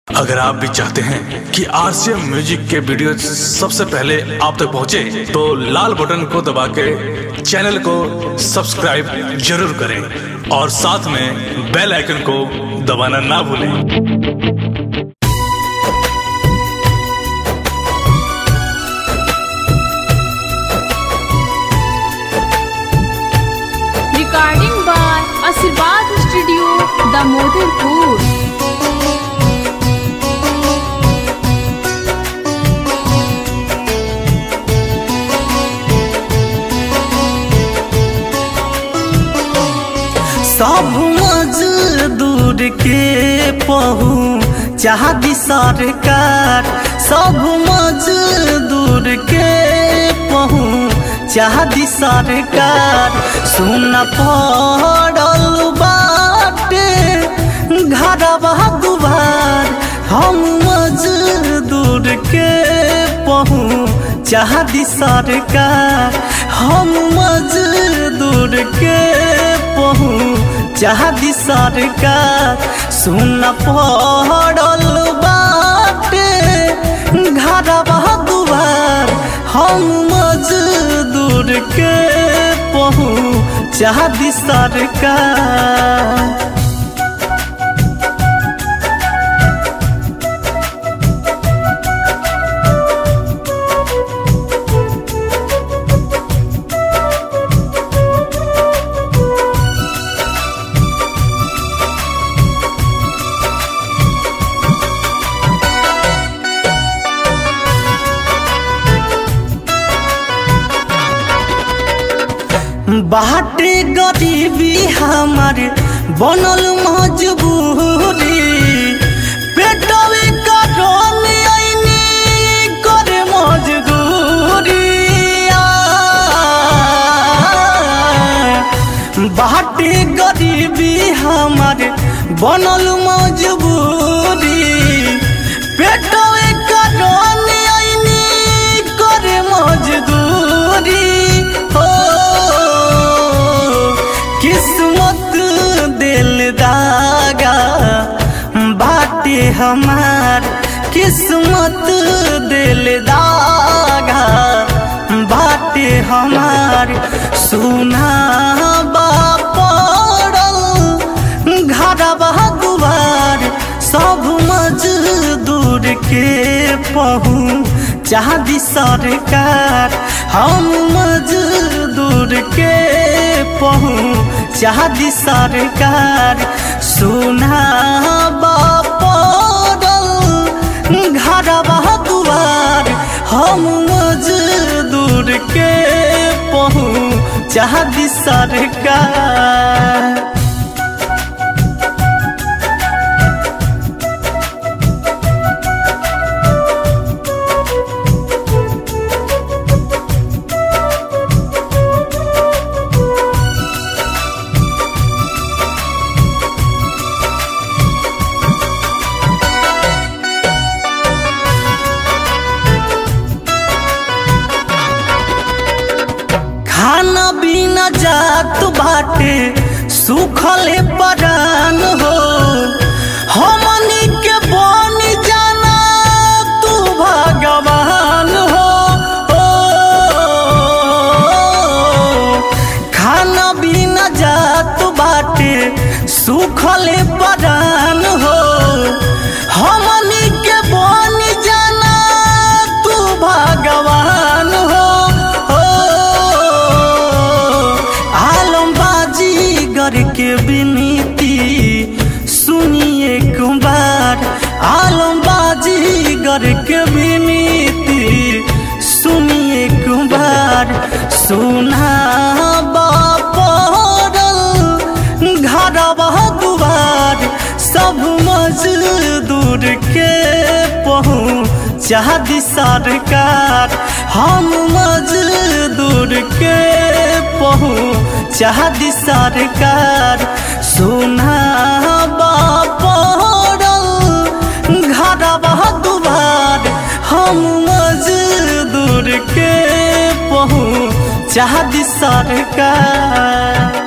अगर आप भी चाहते हैं कि आरसीएम म्यूजिक के वीडियो सबसे पहले आप तक पहुंचे, तो लाल बटन को दबा के चैनल को सब्सक्राइब जरूर करें और साथ में बेल आइकन को दबाना ना भूलें Recording by Asirvad Studio, Damodarpur. सब मजदूर के पहू चाहती सरकार सब मजदूर के पहू चाहती सरकार सुन पड़ल बाटे घरवा दुबार हम मजदूर के पहू चाहती सरकार हम मजदूर के पहू चाहती सरकार सुन पड़ल बाटे घरवा दुआर हम मजदूर के पहू चाहती सरकार बाटे गरीबी हमारे बनल मजबूरी पेटवे कटल आईनी करे मजदूरी आ। बाटे गरीबी हमारे बनल मजबूरी पेटवे कटल आईनी करे मजदूरी हो किस्मत दिल दागा बाटे हमार किस्मत दिल दागा बाटे हमार सुना बापड़ल घरवा दुआर सब मजदूर के पहू चाहती सरकार हम मजदूर के पहू चाहती सरकार सुना बापड़ल घरवा दुआर हम मजदूर के पहू चाहती सरकार खाना बिना जात बाटे सुखले परान हो हमनी के बन जाना तू भगवान हो ओ, खाना बिना जात बाटे सुखले परान हो हमनी के बन जाना तू भगवान हो ओ, आलमबाजी करके विनती सुनिए कुमार आलमबाजी करके विनती सुनिए कुमार सुना बापड़ल घरवा दुआर सब मजदूर के पहू चाहती सरकार हम मजदूर के पहू चाहती सरकार सुना बापड़ल घरवा दुआर हम मजदूर के पहू चाहती सरकार